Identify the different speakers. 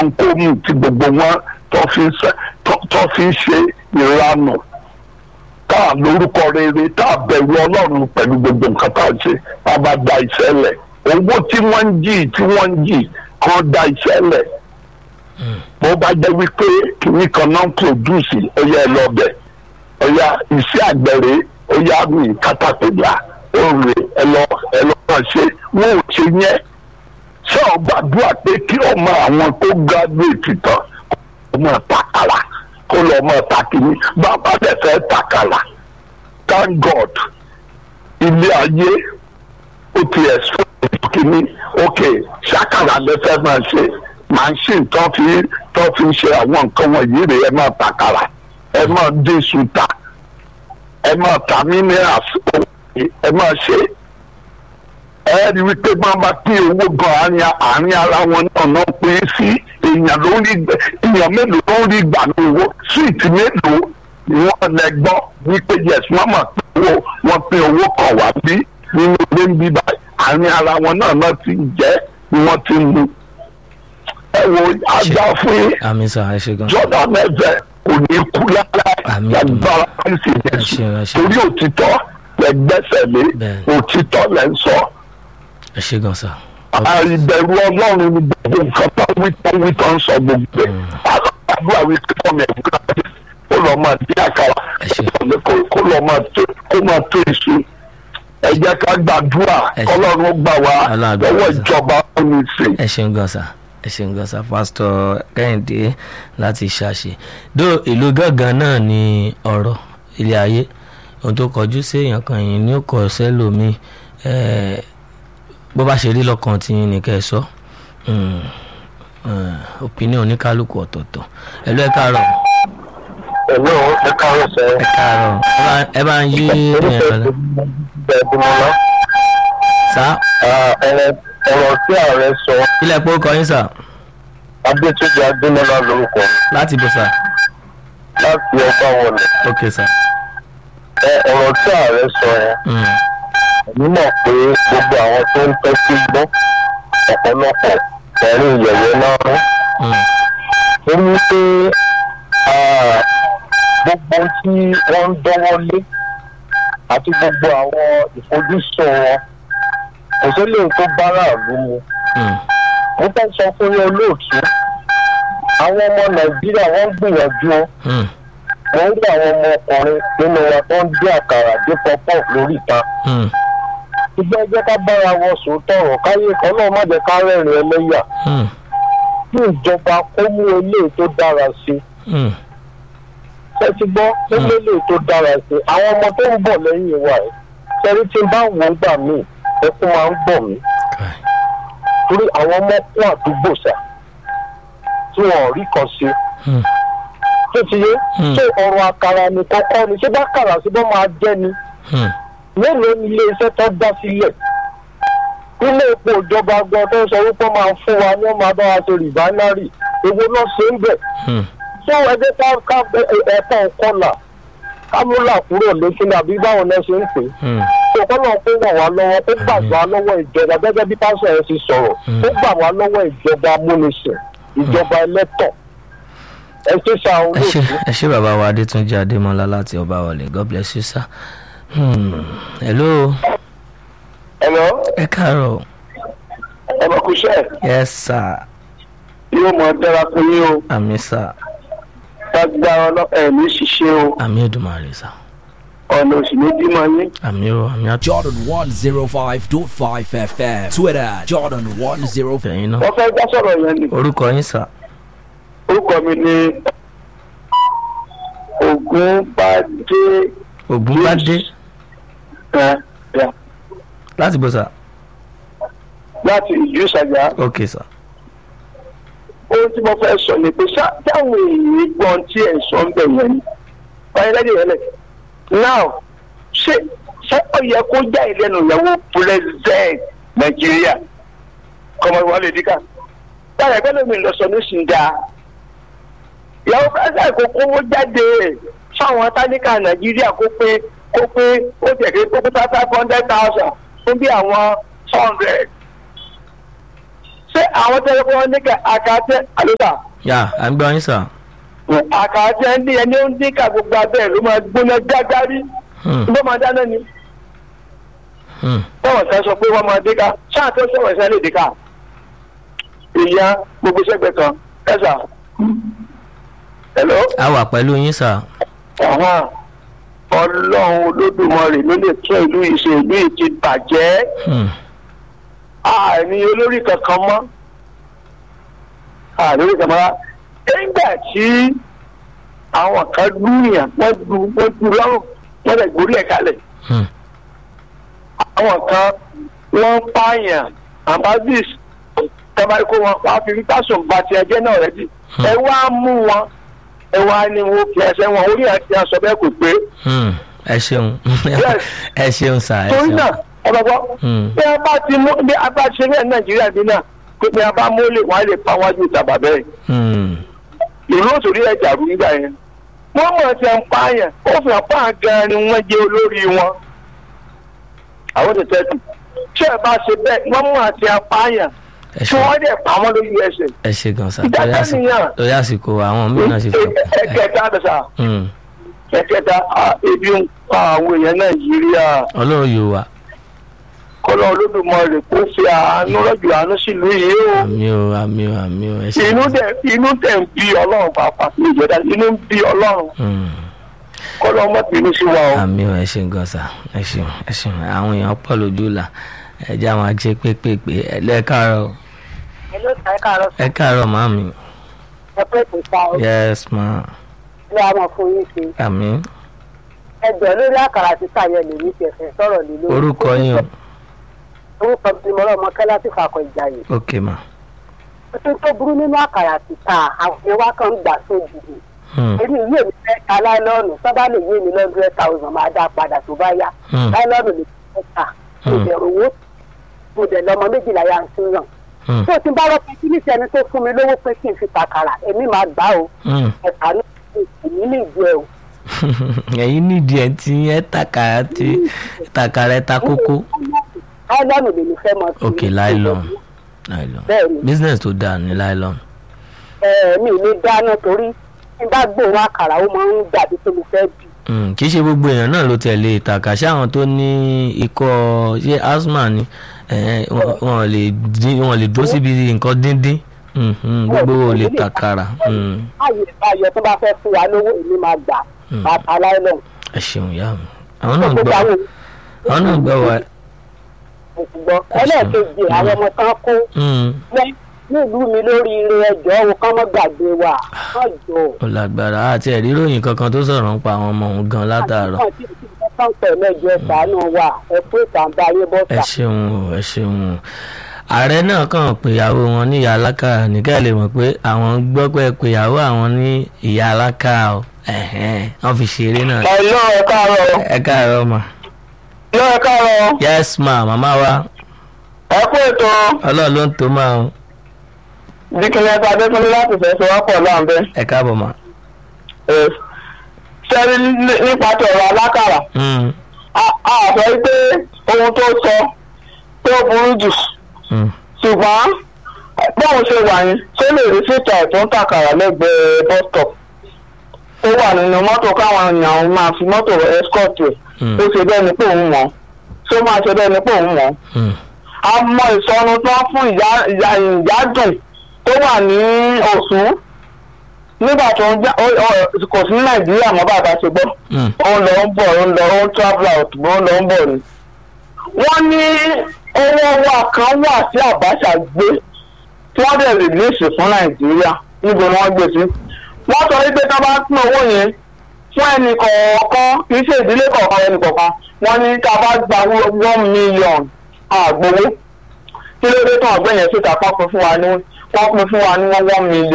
Speaker 1: ohunkóhun tí gbogbo wọn tó fi ń ṣe- tó- tó fi ń ṣe ìranù tá a lórúkọ rere tá a bẹ̀rù ọlọ́run pẹ̀lú gbogbo nǹkan tá a ṣe tá a bá da iṣẹ́ lẹ̀ owó tí wọ́n ń jì tí wọ́n ń jì kan da iṣẹ́ lẹ̀ bó bá jẹ́ wípé kìnnì kan náà ń pòdùsì ó yẹ ẹ lọ bẹ̀ ó yá iṣẹ́ àgbẹ̀rẹ̀ ó yá mi kátàpẹ̀lá ó rè ẹ lọ ẹ lọ máa ṣe wọn ò ṣe yẹn ṣé ọ gbàdúrà pé kí ọmọ àwọn tó gíráduwétì tán kó máa takàlà kó lọ máa takìní bàbá dẹ̀ fẹ́ takàlà thank god ilé ayé ó ti explain kìíní ok ṣàkàrà lè fẹ́ máa ṣe machine tó fi tó fi ṣe àwọn nǹkan wọ̀nyí rè é máa takàrà ẹ máa dín sùtà ẹ máa ta minerals ẹ máa ṣe ẹ rí wípé máa bá pín owó gan àárín àárín ara wọn náà náà pín sí èèyàn ló ń rí gbẹ èèyàn mélòó ló ń rí gbà ní owó síìtì mélòó ni wọ́n lẹ gbọ́ wípé yes wọ́n mọ̀ pé owó wọ́n pín owó kan wá bí nínú ilé ń bí báyìí àárín ara wọn náà náà ti ń jẹ́ ni wọ́n ti ń mu ẹ wo ajá fún yín
Speaker 2: àmì sà ẹ ṣe gan.
Speaker 1: jọ́dá mẹ́fẹ̀ kò ní kú lára
Speaker 2: Àmín.
Speaker 1: lágbára kristi
Speaker 2: ẹ
Speaker 1: jésù
Speaker 2: ṣe ẹ ṣe
Speaker 1: torí òtítọ́ lẹ gbẹ́sẹ̀ lé
Speaker 2: Bẹ́ẹ̀.
Speaker 1: òtítọ́ lẹ ń sọ
Speaker 2: ẹ ṣe gan sà.
Speaker 1: àìbẹ̀rù ọlọ́run ni gbogbo nǹkan tó wí tó wí tó ń sọ gbogbo ẹ̀ àdúrà wí pé ọmọ ẹ̀kú láti kó lọ́ọ́ máa dín àkàrà
Speaker 2: Ẹ ṣé.
Speaker 1: kó- kó lọ́ọ́ máa tó kó máa tó èso ẹ jẹ́ ká gbàdúrà
Speaker 2: Ẹ ṣé.
Speaker 1: kọ́lọ́run ó gbà wá
Speaker 2: Ọlọ́run á gbà
Speaker 1: lọ́wọ́
Speaker 2: wá, sir.
Speaker 1: ìjọba oníṣe.
Speaker 2: ẹ ṣeun gan sa ẹ ṣeun gan sa pásítọ̀ kẹ́hìndé láti ṣàṣe dó ìlú gángan náà ni ọ̀rọ̀ ilé ayé ohun tó kọjú sí èèyàn kan yìí ni ó kọ sẹ́lòmíì ẹ̀ẹ́ bó bá ṣe rí lọ́kàn tí yín ni kẹ́ ẹ sọ Mm, eh, opinion oníkálukú ọ̀tọ̀ọ̀tọ̀ ẹ lọ ẹ káàárọ̀
Speaker 1: ẹ̀lọ́ ẹ káàárọ̀ sẹ́
Speaker 2: ẹ káàárọ̀ ẹ bá- ẹ bá ń yí èèyàn lọ
Speaker 1: ẹ̀ẹ́dùnmọ́lá
Speaker 2: sá
Speaker 1: ọ̀rọ̀ tí ààrẹ sọ
Speaker 2: ilẹ̀ pé ó kọ yín sà
Speaker 1: adétúnjì adémọlá lórúkọ
Speaker 2: láti bó sà
Speaker 1: láti ọgbà wọlé
Speaker 2: ok sà
Speaker 1: ọ̀rọ̀ tí ààrẹ sọ yẹn
Speaker 2: Mm,
Speaker 1: èmi mọ̀ pé gbogbo àwọn tó ń tẹ́tí gbọ́ ọ̀pọ̀lọpọ̀ pẹ̀lú ìyẹ̀wò náà rún
Speaker 2: mm,
Speaker 1: ó ní pé ah, gbogbo tí wọ́n ń dánwọ́ lé àti gbogbo àwọn ìfojúsùn wọn kò sí lè tó báráàlú mu
Speaker 2: mm,
Speaker 1: mo fẹ́ sọ fún yín olóòtú àwọn ọmọ nàìjíríà wọ́n ń gbìyànjú o.
Speaker 2: mm,
Speaker 1: wọ́n rí àwọn ọmọkùnrin nínú wa tó ń dín àkàrà dín pọ́pọ́ lórí ìta.
Speaker 2: mm,
Speaker 1: ìgbà ẹjẹ́ ká bára wọn sòótọ́ ọ̀rọ̀ káyé kan náà má jẹ́ ká rẹ́rìn ẹlẹ́yà
Speaker 2: mm,
Speaker 1: kí ìjọba kó mú eléyìí tó dára sí i.
Speaker 2: mm.
Speaker 1: ṣé ti gbọ́ ó mú eléyìí tó dára sí i. àwọn ọmọ tó ń bọ̀ lẹ́yìn wa ẹ̀ ṣẹ́rí tí n bá wò ó gbà míì ẹkún máa ń bọ̀ mí
Speaker 2: Kai.
Speaker 1: torí àwọn ọmọ kún àdúgbò sà tí wọn ò rí kan sí i.
Speaker 2: Mm,
Speaker 1: tó ti yé
Speaker 2: Hmm.
Speaker 1: ṣé ọ̀rọ̀ àkàrà nìkan kọ́ ni ṣé bá kàrà sí bọ́ máa jẹ́ ni.
Speaker 2: mm.
Speaker 1: mélòó ni iléeṣẹ́ tó dá sílẹ̀ ilé epo ìjọba gan tó ń sọ wípé wọ́n máa fún wa ní wọ́n máa bá wa ṣe rìbánárì èwo náà ṣe ń bẹ̀
Speaker 2: Hmm.
Speaker 1: tó ẹgbẹ́ ká ká ẹ̀pọ̀ kọlà kámúlà kúrò létí ní àbí báwọn náà ṣe ń pè
Speaker 2: Hmm.
Speaker 1: é tó kọ́ náà kó ràn wá lọ́wọ́ kó gbà wá lọ́wọ́ ìjọba gẹ́gẹ́ bí pásọ̀ ẹ̀ ti sọ̀rọ̀
Speaker 2: Hmm.
Speaker 1: kó gbà wá lọ́wọ́ ìjọba amúnisìn ìjọba ẹlẹ́tọ̀ ẹ ṣe ṣe àwọn
Speaker 2: ẹ ṣe
Speaker 1: olóòtú.
Speaker 2: ẹ ṣe bàbá wa adétúnjì adémọlá láti ọba wọlé god bless you sir. Hmm. hello
Speaker 1: ẹ̀lọ́
Speaker 2: ẹ káàárọ̀
Speaker 1: ọmọkùnṣẹ́
Speaker 2: yes sir
Speaker 1: yóò mọ dára fún yín o
Speaker 2: àmì sir
Speaker 1: lágbára ọlọ́pàá ní ṣiṣẹ́ o
Speaker 2: àmì èdùmàrè sir
Speaker 1: ọ̀nà òsì ní bímọ yín.
Speaker 2: àmì o àmì àti
Speaker 3: Jordan 105.5 FM. Twitter, Jordan 10.
Speaker 2: ìfẹ̀yìn náà
Speaker 1: wọ́n fẹ́ dá sọ̀rọ̀ yẹn ni
Speaker 2: orúkọ yín sir
Speaker 1: orúkọ mi ni Ògúnbádé
Speaker 2: ògúnbádé
Speaker 1: ẹ̀ ẹ̀
Speaker 2: láti bó sir
Speaker 1: láti ìjú ìsàjà
Speaker 2: ok sir
Speaker 1: ohun tí mo fẹ́ sọ ni pé ṣá táwọn èèyàn gbọ́n tí ẹ̀ sọ ń bẹ̀ yẹn ni báyìí lẹ́yìn yẹn lẹ̀ now ṣé ṣé ó yẹ kó já ìlẹ́nu ìyàwó president Nàìjíríà kọ́mọ Wálé Díkà báyìí ẹgbẹ́ lómi lọ sọ ní ṣìǹda ìyàwó president kò kówó jáde fáwọn táníkà Nàìjíríà kó pé kó pé ó tẹ̀ kí kó pé five hundred thousand fún bí àwọn four hundred
Speaker 4: ṣé àwọn tẹ́lẹ̀ fún wọn ní ká àkàtẹ́ àlùkà
Speaker 2: yà à ń gbọ́ yín sà.
Speaker 4: àkàtẹ́ ń dín ẹni ó ń dín ká gbogbo abẹ́ ló máa gbóná gágárí
Speaker 2: Hmm,
Speaker 4: ló máa dáná ni
Speaker 2: hmm.
Speaker 4: báwọn kan sọ pé wọ́n máa dín ká ṣáà tó sọ̀rọ̀ ẹ̀sẹ̀ lè dín ká ìyá gbogbo sẹ́gbẹ̀ẹ́ kan ẹ̀sà hello
Speaker 2: a wà pẹ̀lú yín sà.
Speaker 4: ọ̀hún ọlọ́run olódùmarè ló lè tún ìlú ìṣe ìlú yìí ti bàjẹ́
Speaker 2: Hmm,
Speaker 4: àní olórí kankan mọ́ àní olórí kankan mọ́ nígbà tí àwọn kan lùyàn wọ́n du wọ́n du lọ́rùn wọ́n lè gbórí ẹ̀ kalẹ̀
Speaker 2: hmm,
Speaker 4: àwọn kan wọ́n pààyàn ambassadors tẹ́bárí kó wọn wá fi fífásùn ba ti ẹjẹ́ náà rẹ̀ jì ẹ wá mú wọn ẹ wá ní wọn fi ẹsẹ̀ wọn orí àti aṣọ bẹ́ẹ̀ kò pé
Speaker 2: hmm. ẹ ṣeun
Speaker 4: Yes.
Speaker 2: ẹ ṣeun sà ẹ
Speaker 4: torí
Speaker 2: ṣeun.
Speaker 4: náà ẹ bá gbọ́
Speaker 2: Hmm.
Speaker 4: bí a bá ti mú bí a bá ṣe bẹ́ẹ̀ nàìjíríà bí náà pé bí a bá mú lè wọ́n á lè pa wájú ìtàbà bẹ́ẹ̀
Speaker 2: Hmm,
Speaker 4: ìlú òṣèré ẹ̀jà rú nígbà yẹn wọ́n mọ̀ ti ń pààyàn ó fi hàn pààyàn gan ni wọ́n jẹ́ olórí wọn àwọn tètè tù tí ẹ bá ṣe bẹ́ẹ̀ wọ́n mọ̀ ti ń pààyàn
Speaker 2: ẹ
Speaker 4: tí
Speaker 2: ṣeun
Speaker 4: wọ́n dẹ̀ pa wọ́n lójú ẹsẹ̀
Speaker 2: ẹ ṣe gan sà
Speaker 4: Ìdájọ́
Speaker 2: torí àsìkò
Speaker 4: nìyẹn.
Speaker 2: torí àsìkò àwọn mìíràn ṣe fẹ́.
Speaker 4: ẹ̀kẹta àdàsà
Speaker 2: Hmm,
Speaker 4: ẹ̀kẹta à, ebi ń pa àwọn èèyàn nàìjíríà
Speaker 2: ọlọ́run yóò wà
Speaker 4: kọ́lọ́ olódùmarè kó fi àánú rọ̀jò àánú sílùú yìí o.
Speaker 2: àmì o àmì o àmì o ẹ ṣe.
Speaker 4: inú dẹ inú dẹ ń bí ọlọ́run pàápàá ní ìjọba inú ń bí ọlọ́run
Speaker 2: Hmm,
Speaker 4: kọ́lọ́ ọmọ bínú sí wa o.
Speaker 2: àmì o ẹ ṣe gan sà ẹ ṣeun ẹ ṣeun àwọn èèyàn pọ̀ lójú là ẹ jẹ́ àwọn ajé pépèpé ẹ lẹ́ẹ̀káàárọ̀
Speaker 5: Hello, ẹ káàárọ̀
Speaker 2: ẹ káàárọ̀ màmí
Speaker 5: ẹ pé kò sá o
Speaker 2: yes ma
Speaker 5: ilé àwọn fún yín ṣe
Speaker 2: àmì
Speaker 5: ẹgbẹ́ lórí àkàrà títà yẹn lè ní tẹ̀sẹ̀ sọ̀rọ̀ lé lórí.
Speaker 2: orúkọ yín o
Speaker 5: orúkọ mi mọ̀rọ̀ ọmọ kẹ́lá ti fàkọ̀ ìjà yìí.
Speaker 2: ok ma
Speaker 5: tuntun tó burú nínú àkàrà títà àwọn èèyàn wá kan ń gbà sójúdì.
Speaker 2: Hmm,
Speaker 5: èmi ìwé mi fẹ́ ta láìlọ́ọ̀nù sábà lè yé mi lọ́dún thousand máa dá padà tó bá yá.
Speaker 2: hmm,
Speaker 5: láìlọ́ọ̀nù lè fẹ́ ta mo
Speaker 2: Hmm.
Speaker 5: dẹ̀ owó mo dẹ̀ lọ́mọ méjìlá ya ń tún yàn.
Speaker 2: hmm,
Speaker 5: tó ti bá rọ́pẹ́ kí níṣẹ́ ẹni tó fún mi lówó pé kí n fi tàkàrà èmi máa gbà o
Speaker 2: hmm.
Speaker 5: ẹ̀ka ní èmi lè jẹ o.
Speaker 2: ẹ̀yin nídìí ẹ̀ tí ẹ takàrà tí takàrà ẹ ta kókó
Speaker 5: láìlọ́ọ̀nù lè ní fẹ́ mọ sí.
Speaker 2: ok nylon nylon
Speaker 5: Bẹ́ẹ̀ni.
Speaker 2: business tó dáa ní nylon
Speaker 5: ẹ mi ní dáná torí tí n bá gbóhùn àkàrà ó máa ń dàbí pé mo fẹ́ bì.
Speaker 2: Hmm, kì í ṣe gbogbo èèyàn náà ló tẹ̀lé ìtàkà ṣé àwọn tó ní ikọ́ ṣé asthma ni eh, wọn wọn lè dín wọn lè dúró síbi nǹkan díndín Hmm, hmm, gbogbo ò lè takàrà Hmm,
Speaker 5: báyìí báyọ̀ tó bá fẹ́ fún wa lówó èmi máa gbà
Speaker 2: Hmm.
Speaker 5: bàtà láìlọ́n.
Speaker 2: ẹ ṣeun ìyá mi àwọn náà
Speaker 5: gbogbo
Speaker 2: gbọ́
Speaker 5: àwọn
Speaker 2: àwọn náà gbọ́ wa
Speaker 5: òṣùgbọ́ ẹlẹ́ẹ̀kejì àwọn ọmọ tán kó
Speaker 2: Hmm,
Speaker 5: lẹ́ nílùú mi lórí ire ẹjọ́ òun kán mọ́ gbàgbé wa kán jọ.
Speaker 2: ó lágbára àti ẹ̀rí ròyìn kankan tó sọ̀rọ̀ ń pa àwọn ọmọ òun gan látàárọ̀
Speaker 5: àwọn tí wọ́n kàn pẹ̀lú ẹjọ́ ṣàánú wa ẹ kó ìtàǹbà ayé
Speaker 2: ẹ
Speaker 5: bọ́ta.
Speaker 2: ṣeun o ẹ ṣeun o ààrẹ náà kàn pé ìyàwó wọn ní ìyá alákàrà nìkẹ́ lè mọ̀ pé àwọn gbọ́ pé pé ìyàwó àwọn ní ìyá alákàrà o ẹ̀hẹ́n, wọ́n fi ṣeré náà
Speaker 4: ẹ lọ ẹ káàárọ̀
Speaker 2: ẹ káàárọ̀ ma
Speaker 4: lọ ẹ káàárọ̀
Speaker 2: yes ma màmá wa
Speaker 4: ẹ kú ètò
Speaker 2: ọlọ́run ló ń tó máa o
Speaker 4: dikínlẹ̀ tó adékúnlé láti fẹ́ sọ wápọ̀ láǹbẹ́.
Speaker 2: ẹ káàbọ̀ ma.
Speaker 4: sẹ́rí nípa tọ̀rọ̀ alákàrà
Speaker 2: Mm,
Speaker 4: a a sọ pé ohun tó sọ tó burú jù
Speaker 2: mm,
Speaker 4: ṣùgbọ́n báwo ṣe wà yín ṣé lè rí síta ẹ̀ tó ń tàkàrà lẹ́gbẹ̀ẹ́ bus stop ó wà nínú mọ́tò káwọn èèyàn máa fi mọ́tò escort ẹ̀
Speaker 2: Mm.
Speaker 4: ó ṣe bẹ́ẹ̀ ni pé òun mọ̀ ṣé ó máa ṣe bẹ́ẹ̀ ni pé òun mọ̀
Speaker 2: mm,
Speaker 4: a mọ ìsọnu tó ń fún ìyá ìyá ìyádùn tó wà ní Ọ̀ṣun nígbà tó ń já ó- ó- kò sí ní Nàìjíríà mọ́ bàbá ṣe gbọ́
Speaker 2: mm,
Speaker 4: ó ń lọ ń bọ̀ ó ń lọ ó ń travel out ó ń lọ ń bọ̀ ni. wọ́n ní owó wa kan wà tí Abacha gbé tí wọ́n dẹ̀ rìlíìsì fún Nàìjíríà níbo ni wọ́n gbé sí. wọ́n sọ wípé tí wọ́n bá pín owó yẹn fún ẹnì kọ̀ọ̀kan kì í ṣe ìdílé kọ̀ọ̀kan ẹnì kọ̀ọ̀kan wọ́n ní tá a bá gba one million àgbowó kí ló dé tán ọ̀gbẹ́ yẹn síta pọ́n pín fún wa ní wọ́n pín fún wa ní one million.